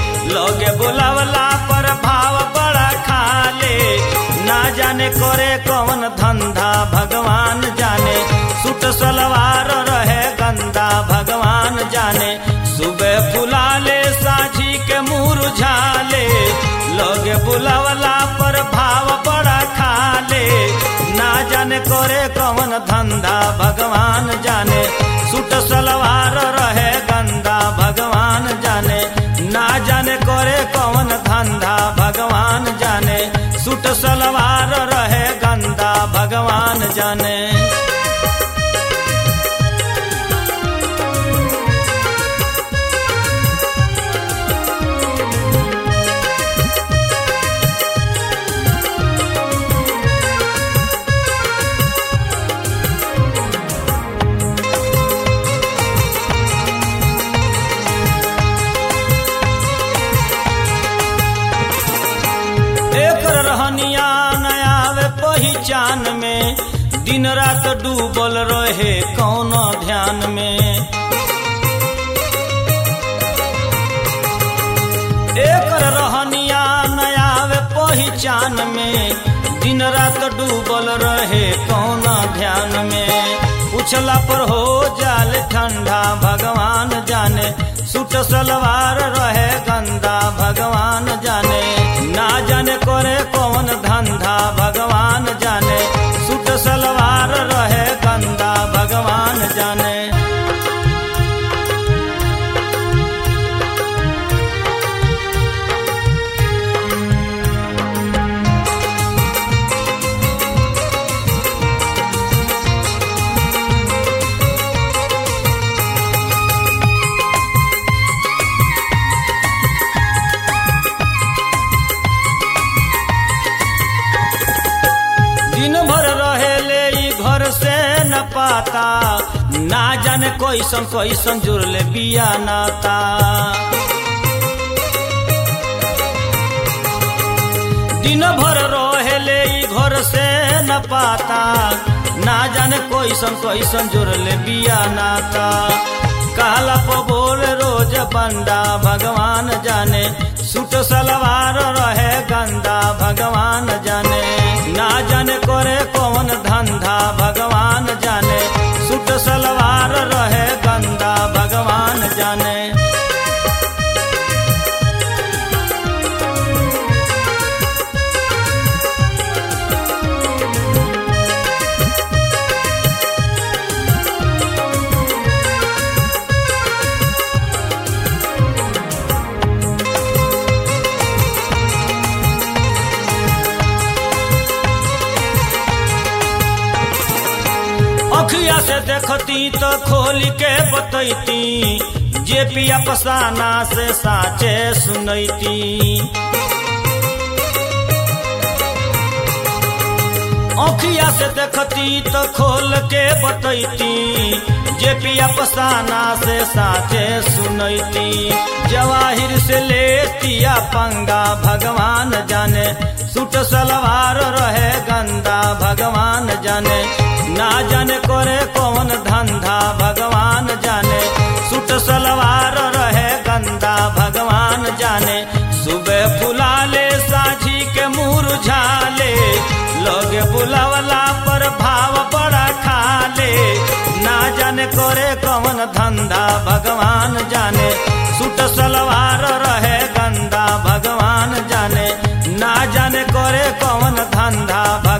लगे बुलावला पर भाव बड़ा खाले ना जाने करे कौन धंधा भगवान जाने सूट सलवार रहे गंदा भगवान जाने सुबह फुलाले साझी के मुरझाले लगे बुलावला पर भाव बड़ा खाले ना जाने करे कौन धंधा भगवान जाने सूट सलवार रहे गंदा भगवान जाने ना जाने करे कौन धंधा भगवान जाने सूट सलवार रहे गंदा भगवान जाने एकर रहनिया नयावे पहिचान में दिन रात डूबल रहे कौन ध्यान में एकर रहनिया नयावे पहिचान में दिन रात डूबल रहे कौन ध्यान में पूछला पर हो जाल ठंडा भगवान जाने सूट सलवार रहे गंदा भगवान जाने ना जाने करे कौन धंधा भगवान जाने सूट सलवार रहे गंदा भगवान जाने दिन भर रहेले ई घर से न पाता ना जाने कैसन कैसन जुड़ले बिया नाता दिन भर रहेले ई घर से न पाता ना जाने कैसन कैसन जुड़ले बिया नाता काला पो बोल रोज बंदा भगवान जाने सूट सलवार रहे गंदा भगवान जाने ना जाने करे कौन धंधा भगवान जाने सूट सलवार रहे गंदा भगवान जाने अखिया से देखती तो खोल के बतैती जे पिया पसाना से साचे सुनैती अखिया से देखती तो खोल के बतैती जे पिया पसाना से साचे सुनैती जवाहिर से लेतिया पंगा भगवान जाने सूट सलवार रहे गंदा भगवान जाने ना जाने करे कौन धंधा भगवान जाने सूट सलवार रहे गंदा भगवान जाने सुबह फुलाले साझी के मुरझाले लोगे बुलावला पर भाव बड़ा खाले ना जाने करे कौन धंधा भगवान जाने सूट सलवार रहे गंदा भगवान जाने ना जाने करे कौन धंधा